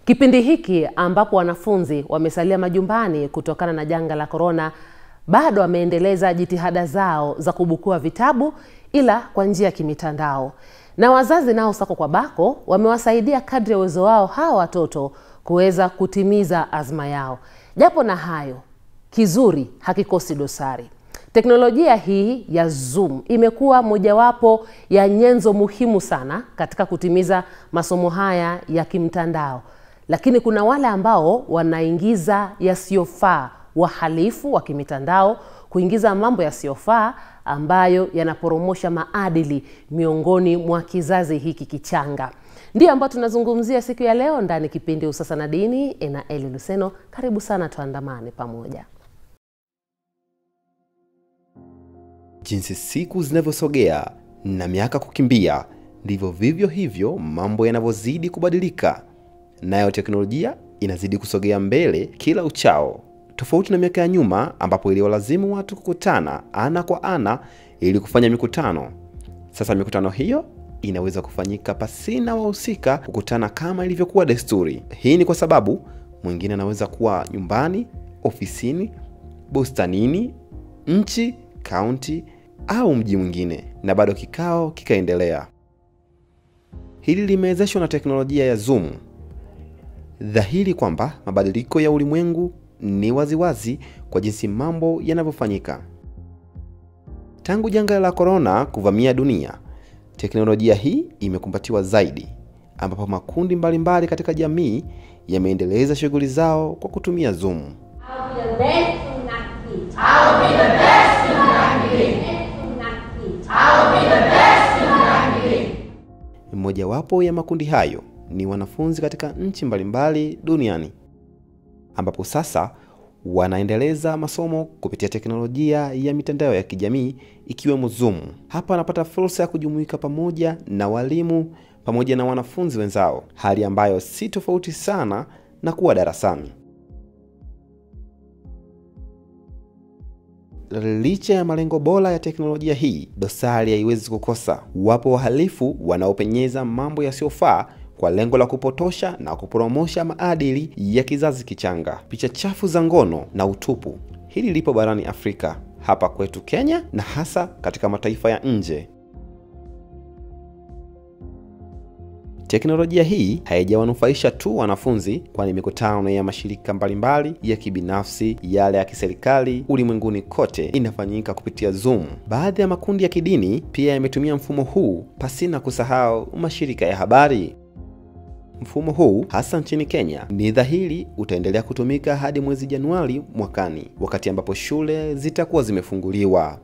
Kipindi hiki ambapo wanafunzi wamesalia majumbani kutokana na janga la korona, bado wameendeleza jitihada zao za kubukua vitabu, ila kwa njia ya kimitandao, na wazazi nao sako kwa bako wamewasaidia kadri ya uwezo wao hawa watoto kuweza kutimiza azma yao. Japo na hayo, kizuri hakikosi dosari. Teknolojia hii ya Zoom imekuwa mojawapo ya nyenzo muhimu sana katika kutimiza masomo haya ya kimtandao, lakini kuna wale ambao wanaingiza yasiyofaa, wahalifu wa kimitandao kuingiza mambo yasiyofaa ambayo yanaporomosha maadili miongoni mwa kizazi hiki kichanga. Ndiyo ambayo tunazungumzia siku ya leo ndani kipindi Usasa na Dini. Ena Eli Luseno, karibu sana, tuandamane pamoja. Jinsi siku zinavyosogea na miaka kukimbia, ndivyo vivyo hivyo mambo yanavyozidi kubadilika, nayo teknolojia inazidi kusogea mbele kila uchao, tofauti na miaka ya nyuma ambapo iliwalazimu watu kukutana ana kwa ana ili kufanya mikutano. Sasa mikutano hiyo inaweza kufanyika pasina wahusika kukutana kama ilivyokuwa desturi. Hii ni kwa sababu mwingine anaweza kuwa nyumbani, ofisini, bustanini, nchi, kaunti au mji mwingine, na bado kikao kikaendelea. Hili limewezeshwa na teknolojia ya Zoom. Dhahiri kwamba mabadiliko ya ulimwengu ni waziwazi kwa jinsi mambo yanavyofanyika. Tangu janga la korona kuvamia dunia, teknolojia hii imekumbatiwa zaidi, ambapo makundi mbalimbali mbali katika jamii yameendeleza shughuli zao kwa kutumia Zoom. I'll be the best Sunaki. I'll be the best Sunaki. Sunaki. I'll be the best Sunaki. Mojawapo ya makundi hayo ni wanafunzi katika nchi mbalimbali duniani, ambapo sasa wanaendeleza masomo kupitia teknolojia ya mitandao ya kijamii ikiwemo Zoom. Hapa wanapata fursa ya kujumuika pamoja na walimu pamoja na wanafunzi wenzao, hali ambayo si tofauti sana na kuwa darasani. Licha ya malengo bora ya teknolojia hii, dosari haiwezi kukosa. Wapo wahalifu wanaopenyeza mambo yasiyofaa kwa lengo la kupotosha na kuporomosha maadili ya kizazi kichanga. Picha chafu za ngono na utupu, hili lipo barani Afrika, hapa kwetu Kenya na hasa katika mataifa ya nje. Teknolojia hii haijawanufaisha tu wanafunzi, kwani mikutano ya mashirika mbalimbali ya kibinafsi, yale ya kiserikali ulimwenguni kote inafanyika kupitia Zoom. Baadhi ya makundi ya kidini pia yametumia mfumo huu, pasina kusahau mashirika ya habari. Mfumo huu hasa nchini Kenya ni dhahiri utaendelea kutumika hadi mwezi Januari mwakani, wakati ambapo shule zitakuwa zimefunguliwa.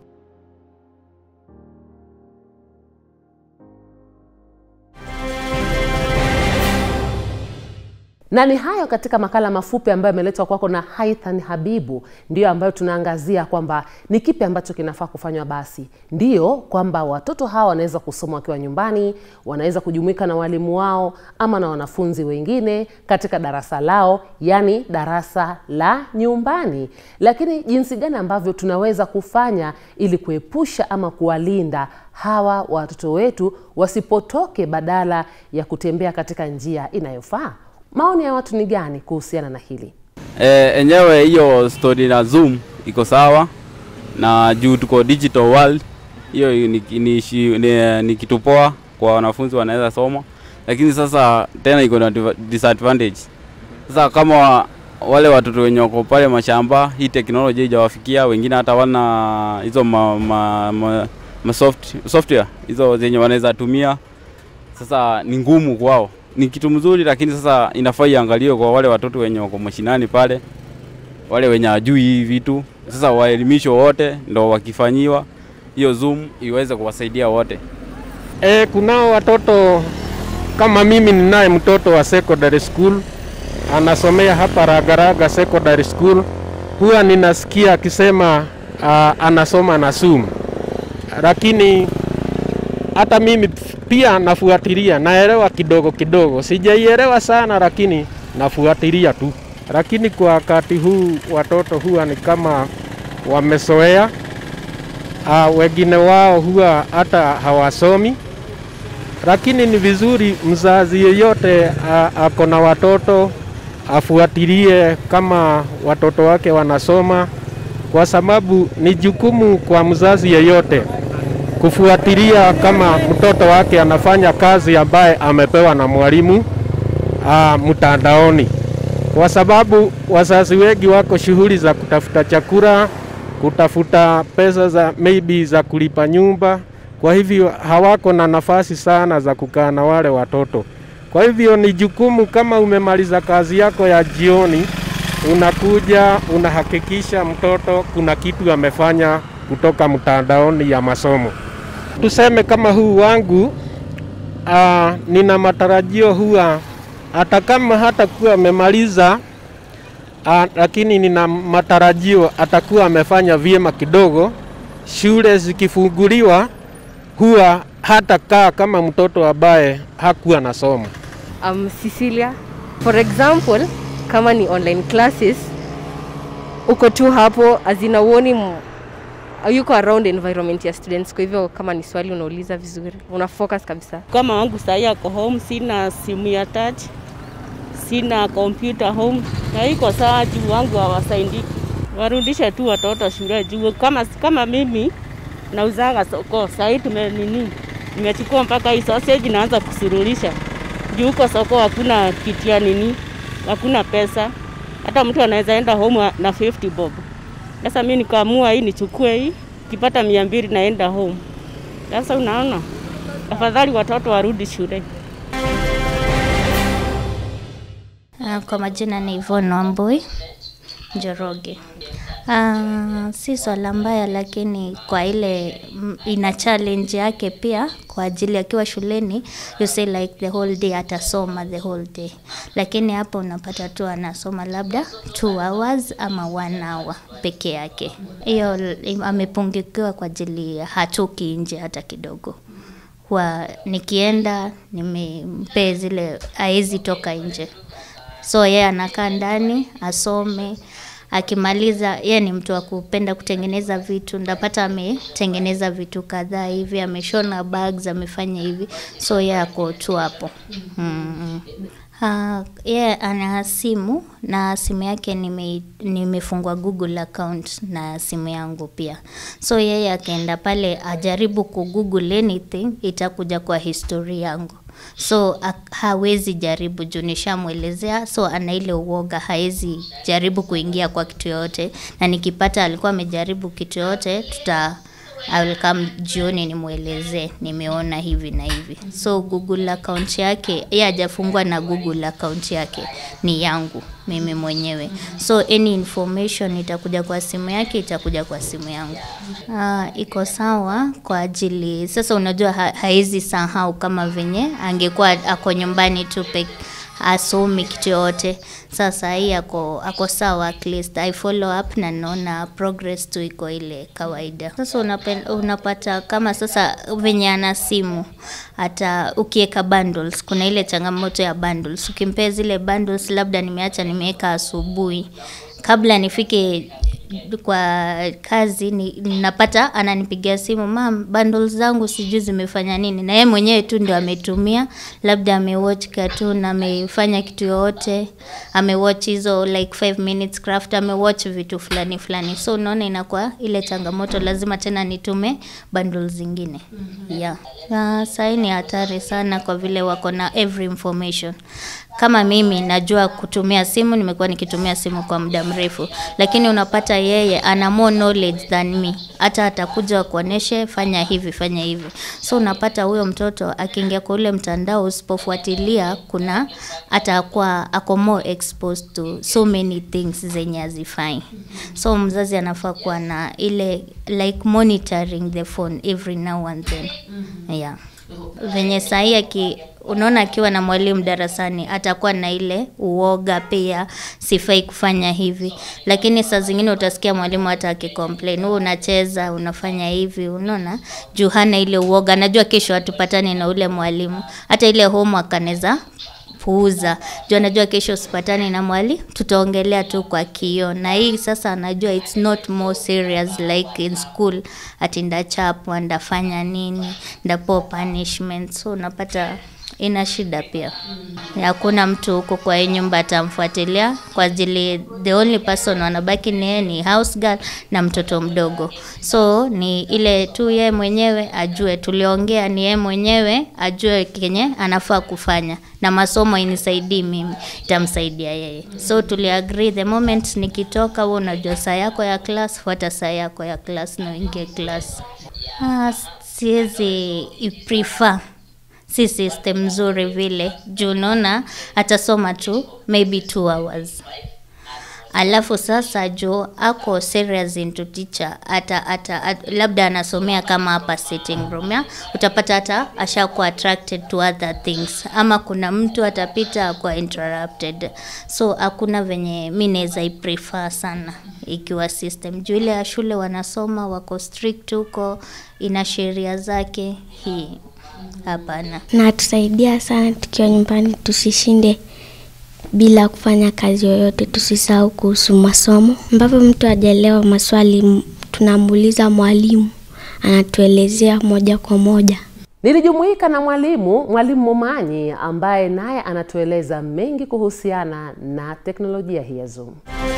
na ni hayo katika makala mafupi ambayo yameletwa kwako na Haithan Habibu, ndiyo ambayo tunaangazia kwamba ni kipi ambacho kinafaa kufanywa. Basi ndiyo kwamba watoto hawa wanaweza kusoma wakiwa nyumbani, wanaweza kujumuika na walimu wao ama na wanafunzi wengine katika darasa lao, yani darasa la nyumbani. Lakini jinsi gani ambavyo tunaweza kufanya ili kuepusha ama kuwalinda hawa watoto wetu wasipotoke, badala ya kutembea katika njia inayofaa? Maoni ya watu ni gani kuhusiana na hili? E, enyewe hiyo story na Zoom iko sawa na juu tuko digital world, hiyo ni, ni, ni, ni, ni kitu poa kwa wanafunzi wanaweza soma, lakini sasa tena iko na disadvantage. Sasa kama wale watoto wenye wako pale mashamba, hii teknolojia haijawafikia, wengine hata wana hizo ma, ma, ma, ma soft, software hizo zenye wanaweza tumia, sasa ni ngumu kwao ni kitu mzuri, lakini sasa inafaa iangaliwe kwa wale watoto wenye wako mashinani pale, wale wenye hajui hivi vitu. Sasa waelimishwe wote, ndo wakifanyiwa hiyo Zoom iweze kuwasaidia wote. E, kunao watoto kama mimi ninaye mtoto wa secondary school anasomea hapa Ragaraga Secondary School, huwa ninasikia akisema uh, anasoma na Zoom, lakini hata mimi pia nafuatilia, naelewa kidogo kidogo, sijaielewa sana, lakini nafuatilia tu. Lakini kwa wakati huu watoto huwa ni kama wamezoea. Uh, wengine wao huwa hata hawasomi lakini ni vizuri mzazi yeyote a- ako na watoto afuatilie kama watoto wake wanasoma, kwa sababu ni jukumu kwa mzazi yeyote kufuatilia kama mtoto wake anafanya kazi ambaye amepewa na mwalimu ah, mtandaoni, kwa sababu wazazi wengi wako shughuli za kutafuta chakula, kutafuta pesa za maybe za kulipa nyumba, kwa hivyo hawako na nafasi sana za kukaa na wale watoto. Kwa hivyo ni jukumu, kama umemaliza kazi yako ya jioni, unakuja unahakikisha mtoto kuna kitu amefanya kutoka mtandaoni ya masomo. Tuseme kama huu wangu uh, nina matarajio huwa hata kama hatakuwa amemaliza uh, lakini nina matarajio atakuwa amefanya vyema kidogo. Shule zikifunguliwa huwa hatakaa kama mtoto ambaye hakuwa nasoma. um, Cecilia. For example, kama ni online classes, uko tu hapo azina uoni m- yuko around environment ya students. Kwa hivyo kama ni swali unauliza vizuri, una focus kabisa. Kama wangu sahii ako home, sina simu ya touch, sina kompyuta home, na iko sawa juu wangu hawasaidiki. Warudishe tu watoto shule juu kama, kama mimi nauzaga soko sahii tume nini, nimechukua mpaka hii sausage naanza kusururisha juu huko soko hakuna kitia nini, hakuna pesa, hata mtu anaweza enda home na 50 bob. Sasa mimi nikaamua hii nichukue hii, kipata mia mbili naenda home. Sasa unaona, afadhali watoto warudi shule. Uh, kwa majina ni Yvonne Wambui Njoroge. Uh, si swala mbaya, lakini kwa ile mm, ina challenge yake pia kwa ajili akiwa shuleni, you say like the whole day atasoma the whole day, lakini hapo unapata tu anasoma labda two hours ama one hour peke yake. Hiyo l- amepungukiwa kwa ajili ya hatoki nje hata kidogo huwa nikienda nimempee zile aezi toka nje so yeye anakaa ndani asome akimaliza yeye ni mtu wa kupenda kutengeneza vitu ndapata ametengeneza vitu kadhaa hivi ameshona bags amefanya hivi so yeye ako tu hapo mm. Uh, yeye ana simu na simu yake nime, nimefungua Google account na simu yangu pia. So yeye akaenda pale ajaribu kugoogle anything itakuja kwa history yangu. So ha- hawezi jaribu juu nishamwelezea, so ana ile uoga, hawezi jaribu kuingia kwa kitu yoyote, na nikipata alikuwa amejaribu kitu yoyote tuta I will come jioni nimwelezee nimeona hivi na hivi. So Google account yake yeye hajafungua na Google account yake ni yangu mimi mwenyewe. So any information itakuja kwa simu yake itakuja kwa simu yangu. Uh, iko sawa kwa ajili sasa, unajua ha, haezi sahau kama venye angekuwa ako nyumbani tu peke asomi kitu yote. Sasa hii ako, ako sawa at least I follow up na naona progress tu iko ile kawaida. Sasa unapen, unapata kama sasa venye ana simu hata ukiweka bundles, kuna ile changamoto ya bundles. Ukimpea zile bundles, labda nimeacha nimeweka asubuhi kabla nifike kwa kazi ni, napata ananipigia simu mam, bundles zangu sijui zimefanya nini, na yeye mwenyewe tu ndio ametumia, labda amewatch cartoon, amefanya kitu yoyote, amewatch hizo like 5 minutes craft, amewatch vitu fulani fulani, so unaona inakuwa ile changamoto, lazima tena nitume bundles zingine yeah. Uh, sahii ni hatari sana kwa vile wako na every information kama mimi najua kutumia simu, nimekuwa nikitumia simu kwa muda mrefu, lakini unapata yeye ana more knowledge than me. Hata atakuja kuoneshe fanya hivi, fanya hivi. So unapata huyo mtoto akiingia kwa ule mtandao, usipofuatilia, kuna atakuwa ako more exposed to so many things zenye hazifai. So mzazi anafaa kuwa na ile like monitoring the phone every now and then. Yeah venye sahii aki unaona akiwa na mwalimu darasani atakuwa na ile uoga pia, sifai kufanya hivi, lakini saa zingine utasikia mwalimu hata akicomplain, wewe unacheza unafanya hivi, unaona, juu hana ile uoga, najua kesho hatupatani na ule mwalimu, hata ile homework anaweza anapuuza juu anajua kesho usipatani na mwali tutaongelea tu kwa kio na hii sasa anajua it's not more serious like in school ati ndachapwa ndafanya nini ndapo punishment so unapata ina shida pia hakuna mtu huko kwa hii nyumba atamfuatilia kwa ajili the only person wanabaki ni yeye ni house girl na mtoto mdogo so ni ile tu yeye mwenyewe ajue tuliongea ni yeye mwenyewe ajue kenye anafaa kufanya na masomo inisaidii mimi itamsaidia yeye so tuliagree the moment nikitoka wewe unajua saa yako ya class fuata saa yako ya class na uingie class ah, siwezi iprefer si system nzuri vile juu unaona atasoma tu maybe two hours alafu sasa juu ako serious into teacher ata, ata, at, labda anasomea kama hapa sitting room ya utapata hata ashakuwa attracted to other things ama kuna mtu atapita akuwa interrupted so hakuna venye mi naweza iprefer sana ikiwa system juu ile ya shule wanasoma wako strict huko ina sheria zake hii hapana na tusaidia sana tukiwa nyumbani tusishinde bila kufanya kazi yoyote tusisahau kuhusu masomo ambapo mtu ajaelewa maswali m- tunamuuliza mwalimu anatuelezea moja kwa moja Nilijumuika na mwalimu mwalimu Momanyi ambaye naye anatueleza mengi kuhusiana na teknolojia hii ya Zoom.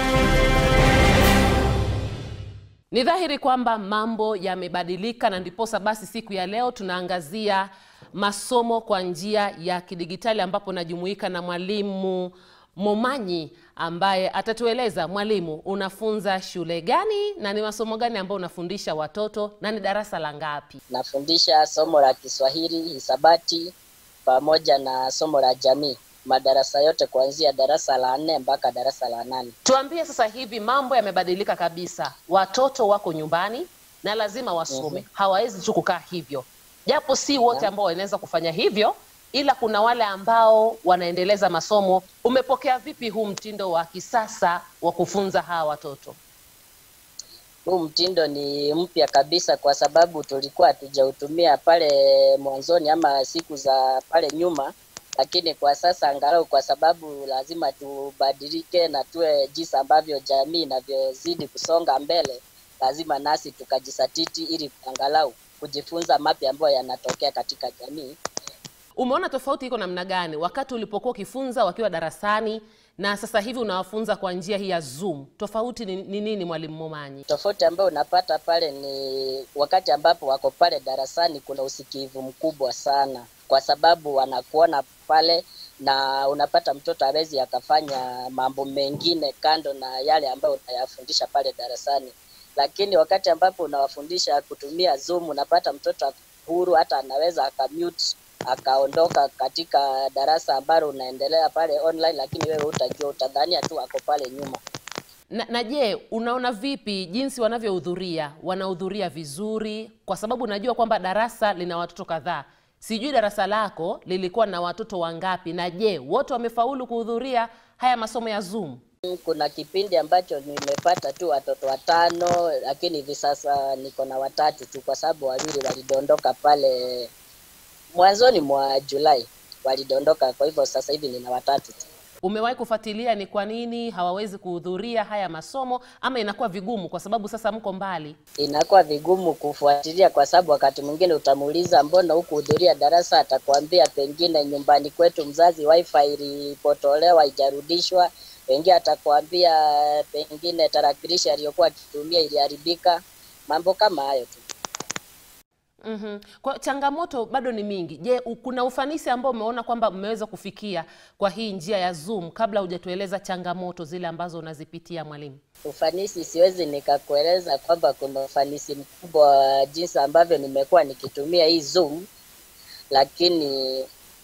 Ni dhahiri kwamba mambo yamebadilika na ndiposa basi siku ya leo tunaangazia masomo kwa njia ya kidigitali ambapo najumuika na mwalimu Momanyi ambaye atatueleza mwalimu, unafunza shule gani na ni masomo gani ambayo unafundisha watoto na ni darasa la ngapi? Nafundisha somo la Kiswahili, hisabati pamoja na somo la jamii, madarasa yote kuanzia darasa la nne mpaka darasa la nane. Tuambie sasa hivi mambo yamebadilika kabisa, watoto wako nyumbani na lazima wasome, Mhm. hawawezi tu kukaa hivyo, japo si wote ambao wanaweza kufanya hivyo, ila kuna wale ambao wanaendeleza masomo. Umepokea vipi huu mtindo wa kisasa wa kufunza hawa watoto? Huu mtindo ni mpya kabisa, kwa sababu tulikuwa hatujautumia pale mwanzoni ama siku za pale nyuma, lakini kwa sasa angalau, kwa sababu lazima tubadilike na tuwe jinsi ambavyo jamii inavyozidi kusonga mbele, lazima nasi tukajisatiti ili angalau kujifunza mapya ambayo yanatokea katika jamii. Umeona tofauti iko namna gani wakati ulipokuwa ukifunza wakiwa darasani na sasa hivi unawafunza kwa njia hii ya Zoom? Tofauti ni ni nini, mwalimu Momanyi? Tofauti ambayo unapata pale ni wakati ambapo wako pale darasani, kuna usikivu mkubwa sana, kwa sababu wanakuona pale na unapata mtoto hawezi akafanya mambo mengine kando na yale ambayo unayafundisha pale darasani. Lakini wakati ambapo unawafundisha kutumia Zoom, unapata mtoto ako huru, hata anaweza akamute akaondoka katika darasa ambalo unaendelea pale online, lakini wewe utajua, utadhania tu ako pale nyuma. Na, na je, unaona vipi jinsi wanavyohudhuria? Wanahudhuria vizuri? Kwa sababu najua kwamba darasa lina watoto kadhaa. Sijui darasa lako lilikuwa na watoto wangapi, na je, wote wamefaulu kuhudhuria haya masomo ya Zoom? Kuna kipindi ambacho nimepata tu watoto watano, lakini hivi sasa niko na watatu tu, kwa sababu wawili walidondoka pale mwanzoni mwa Julai, walidondoka. Kwa hivyo sasa hivi nina watatu tu. Umewahi kufuatilia ni kwa nini hawawezi kuhudhuria haya masomo, ama inakuwa vigumu kwa sababu sasa mko mbali? Inakuwa vigumu kufuatilia, kwa sababu wakati mwingine utamuuliza mbona hukuhudhuria darasa, atakwambia pengine nyumbani kwetu mzazi wifi ilipotolewa haijarudishwa. Pengine atakwambia pengine tarakilishi aliyokuwa akitumia iliharibika, mambo kama hayo tu. Mm-hmm. Kwa changamoto bado ni mingi. Je, u- kuna ufanisi ambao umeona kwamba mmeweza kufikia kwa hii njia ya Zoom kabla hujatueleza changamoto zile ambazo unazipitia mwalimu? Ufanisi siwezi nikakueleza kwamba kuna ufanisi mkubwa wa jinsi ambavyo nimekuwa nikitumia hii Zoom, lakini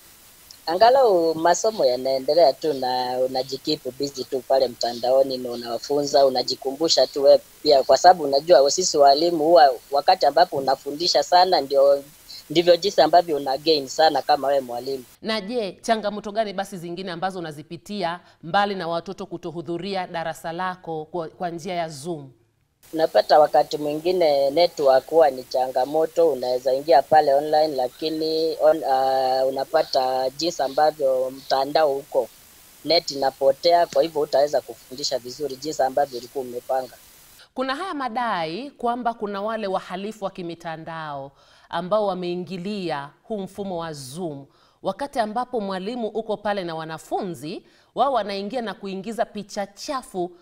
angalau masomo yanaendelea tu na unajikipu busy tu pale mtandaoni na unawafunza, unajikumbusha tu wewe pia, kwa sababu unajua sisi walimu huwa wakati ambapo unafundisha sana ndio ndivyo jinsi ambavyo una gain sana kama wewe mwalimu. Na je, changamoto gani basi zingine ambazo unazipitia mbali na watoto kutohudhuria darasa lako kwa, kwa njia ya Zoom? Unapata wakati mwingine network huwa ni changamoto, unaweza ingia pale online lakini on, uh, unapata jinsi ambavyo mtandao huko net inapotea, kwa hivyo utaweza kufundisha vizuri jinsi ambavyo ulikuwa umepanga. Kuna haya madai kwamba kuna wale wahalifu wa kimitandao ambao wameingilia huu mfumo wa Zoom wakati ambapo mwalimu uko pale na wanafunzi wao wanaingia na kuingiza picha chafu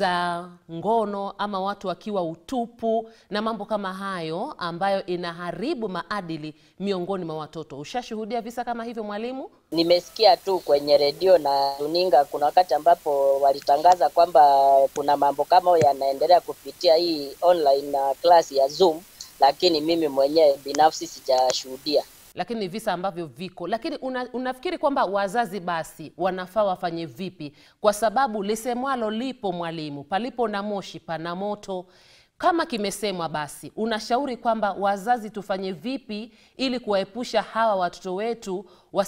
za ngono ama watu wakiwa utupu na mambo kama hayo ambayo inaharibu maadili miongoni mwa watoto. Ushashuhudia visa kama hivyo mwalimu? Nimesikia tu kwenye redio na runinga, kuna wakati ambapo walitangaza kwamba kuna mambo kama hayo yanaendelea kupitia hii online na class ya Zoom, lakini mimi mwenyewe binafsi sijashuhudia. lakini ni visa ambavyo viko. Lakini una, unafikiri kwamba wazazi basi wanafaa wafanye vipi? Kwa sababu lisemwalo lipo mwalimu, palipo na moshi pana moto. Kama kimesemwa, basi unashauri kwamba wazazi tufanye vipi ili kuwaepusha hawa watoto wetu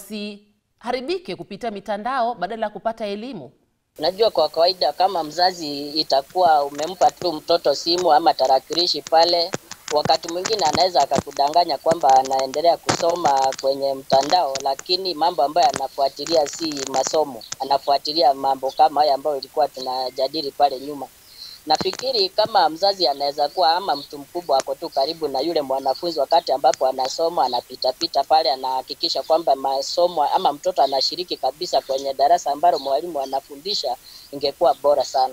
wasiharibike kupitia mitandao badala ya kupata elimu? Unajua, kwa kawaida kama mzazi itakuwa umempa tu mtoto simu ama tarakilishi pale, wakati mwingine anaweza akakudanganya kwamba anaendelea kusoma kwenye mtandao, lakini mambo ambayo anafuatilia si masomo, anafuatilia mambo kama haya ambayo ilikuwa tunajadili pale nyuma. Nafikiri kama mzazi anaweza kuwa ama mtu mkubwa ako tu karibu na yule mwanafunzi wakati ambapo anasoma, anapitapita pale, anahakikisha kwamba masomo ama mtoto anashiriki kabisa kwenye darasa ambalo mwalimu anafundisha, ingekuwa bora sana.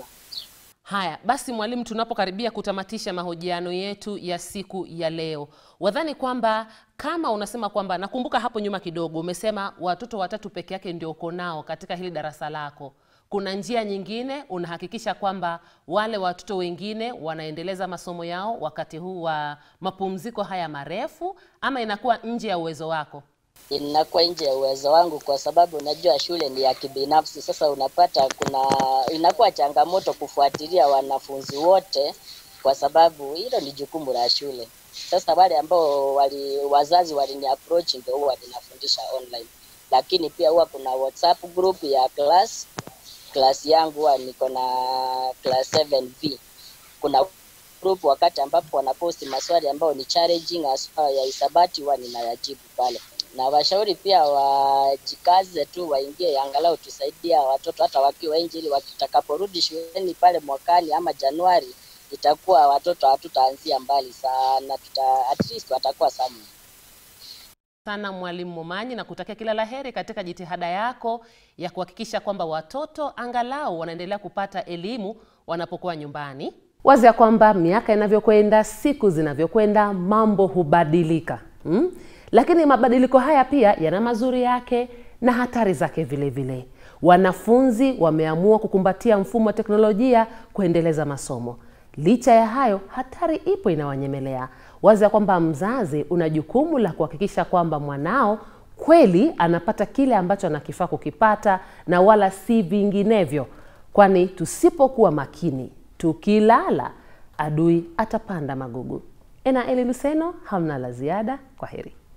Haya basi, mwalimu, tunapokaribia kutamatisha mahojiano yetu ya siku ya leo, wadhani kwamba kama unasema kwamba, nakumbuka hapo nyuma kidogo umesema watoto watatu peke yake ndio uko nao katika hili darasa lako, kuna njia nyingine unahakikisha kwamba wale watoto wengine wanaendeleza masomo yao wakati huu wa mapumziko haya marefu, ama inakuwa nje ya uwezo wako? inakuwa nje ya uwezo wangu kwa sababu unajua shule ni ya kibinafsi. Sasa unapata kuna inakuwa changamoto kufuatilia wanafunzi wote, kwa sababu hilo ni jukumu la shule. Sasa wale ambao wali, wazazi walini approach ndio huwa ninafundisha online, lakini pia huwa kuna WhatsApp group ya class class yangu huwa niko na class 7B. Kuna group wakati ambapo wanaposti maswali ambayo ni challenging haswa ya hisabati huwa ninayajibu pale na washauri pia wajikaze tu, waingie angalau tusaidia watoto hata wakiwa nje, ili watakaporudi shuleni pale mwakani ama Januari, itakuwa watoto hatutaanzia mbali sana, tuta, at least watakuwa somewhere. sana Mwalimu Momanyi na kutakia kila laheri katika jitihada yako ya kuhakikisha kwamba watoto angalau wanaendelea kupata elimu wanapokuwa nyumbani. Wazi ya kwamba miaka inavyokwenda, siku zinavyokwenda, mambo hubadilika hmm? Lakini mabadiliko haya pia yana mazuri yake na hatari zake vile vile. Wanafunzi wameamua kukumbatia mfumo wa teknolojia kuendeleza masomo. Licha ya hayo, hatari ipo inawanyemelea. Wazi ya kwamba mzazi una jukumu la kuhakikisha kwamba mwanao kweli anapata kile ambacho anakifaa kukipata na wala si vinginevyo, kwani tusipokuwa makini, tukilala, adui atapanda magugu. Ena Eli Luseno, hamna la ziada. Kwa heri.